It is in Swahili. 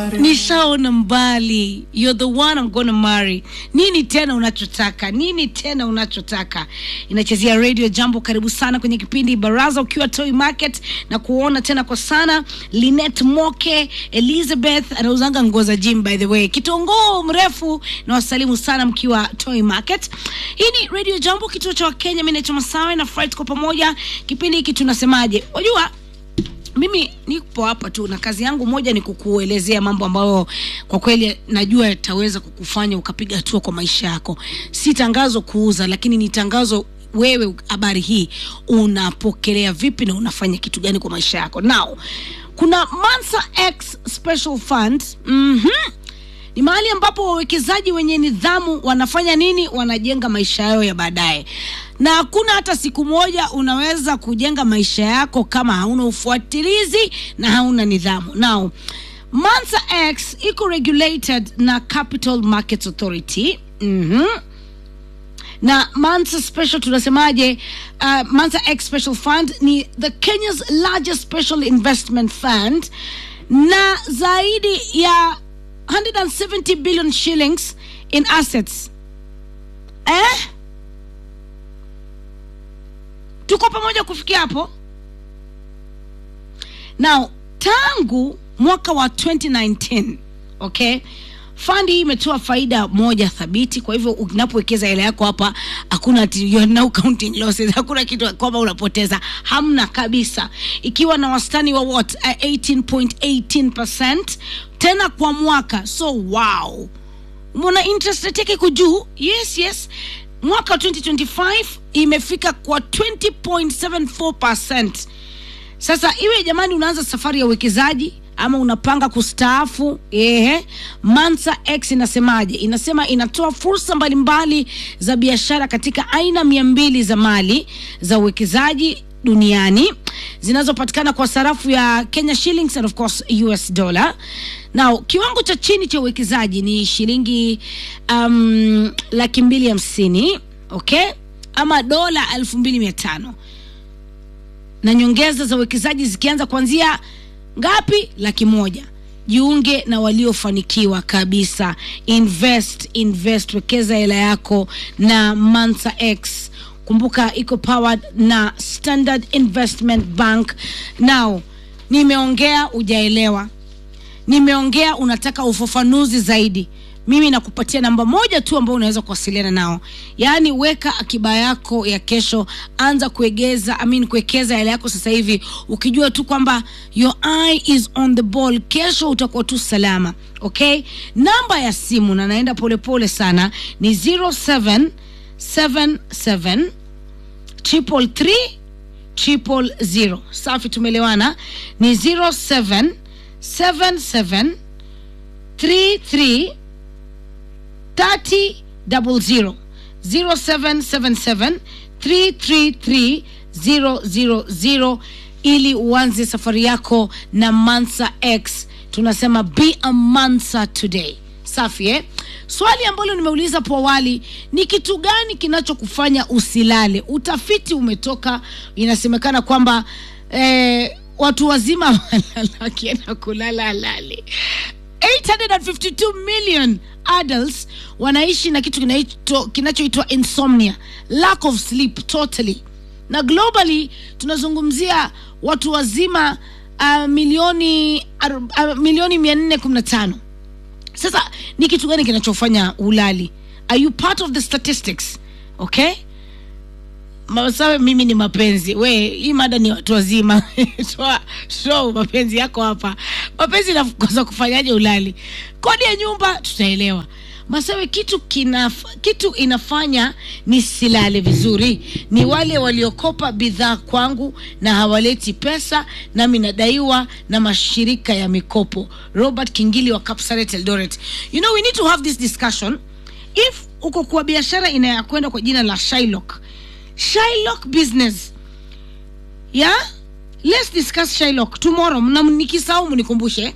nishaona mbali you're the one I'm gonna marry nini tena unachotaka nini tena unachotaka inachezea radio jambo karibu sana kwenye kipindi baraza ukiwa toy market na kuona tena kwa sana linet moke elizabeth anauzanga nguo za gym by the way kitongoo mrefu na wasalimu sana mkiwa toy market hii ni radio jambo kituo cha wakenya mi naitwa masawe na fright kwa pamoja kipindi hiki tunasemaje wajua mimi nipo hapa tu na kazi yangu moja ni kukuelezea mambo ambayo kwa kweli najua yataweza kukufanya ukapiga hatua kwa maisha yako si tangazo kuuza lakini ni tangazo wewe habari hii unapokelea vipi na unafanya kitu gani kwa maisha yako now kuna mansa x special fund mm-hmm ni mahali ambapo wawekezaji wenye nidhamu wanafanya nini wanajenga maisha yao ya baadaye na hakuna hata siku moja unaweza kujenga maisha yako kama hauna ufuatilizi na hauna nidhamu now mansa x iko regulated na capital markets authority mm-hmm na mansa special tunasemaje uh, mansa x special fund ni the kenya's largest special investment fund na zaidi ya 170 billion shillings in assets eh? tuko pamoja kufikia hapo now tangu mwaka wa 2019 okay fandi hii imetoa faida moja thabiti kwa hivyo unapowekeza hela yako hapa hakuna ati you are now counting losses hakuna kitu kwamba unapoteza hamna kabisa ikiwa na wastani wa what uh, 18.18 tena kwa mwaka so wow mbona interest rate yake iko juu yes yes mwaka wa 2025 imefika kwa 20.74 sasa iwe jamani unaanza safari ya uwekezaji ama unapanga kustaafu ehe mansa x inasemaje inasema inatoa fursa mbalimbali za biashara katika aina mia mbili za mali za uwekezaji duniani zinazopatikana kwa sarafu ya kenya shillings and of course us dollar now kiwango cha chini cha uwekezaji ni shilingi um, laki mbili hamsini okay ama dola elfu mbili mia tano na nyongeza za uwekezaji zikianza kuanzia ngapi laki moja jiunge na waliofanikiwa kabisa invest invest wekeza hela yako na mansa x kumbuka iko powered na standard investment bank now nimeongea ujaelewa nimeongea unataka ufafanuzi zaidi mimi nakupatia namba moja tu ambayo unaweza kuwasiliana nao yaani weka akiba yako ya kesho anza kuegeza I mean, kuwekeza hela yako sasa hivi ukijua tu kwamba your eye is on the ball kesho utakuwa tu salama okay namba ya simu na naenda polepole sana ni 0777 triple three triple zero safi tumeelewana ni 0777 33 30 double zero zero seven seven seven three three three zero zero zero ili uanze safari yako na mansa x tunasema be a mansa today safi eh? swali ambalo nimeuliza hapo awali ni kitu gani kinachokufanya usilale utafiti umetoka inasemekana kwamba eh, watu wazima wakienda kulala alale 852 million adults wanaishi na kitu kinaitwa- kinachoitwa insomnia lack of sleep totally na globally tunazungumzia watu wazima uh, milioni aru- uh, milioni mia nne kumi na tano sasa ni kitu gani kinachofanya ulali are you part of the statistics okay masawe mimi ni mapenzi we hii mada ni watu wazima toa toa mapenzi yako hapa mapenzi nakosa kufanyaje ulali kodi ya nyumba tutaelewa masawe kitu kinaf, kitu inafanya nisilale vizuri ni wale waliokopa bidhaa kwangu na hawaleti pesa nami nadaiwa na mashirika ya mikopo robert kingili wa Kapsaret eldoret you know we need to have this discussion if uko kwa biashara inayakwenda kwa jina la Shylock Shylock business yeah let's discuss Shylock tomorrow na nikisahau mnikumbushe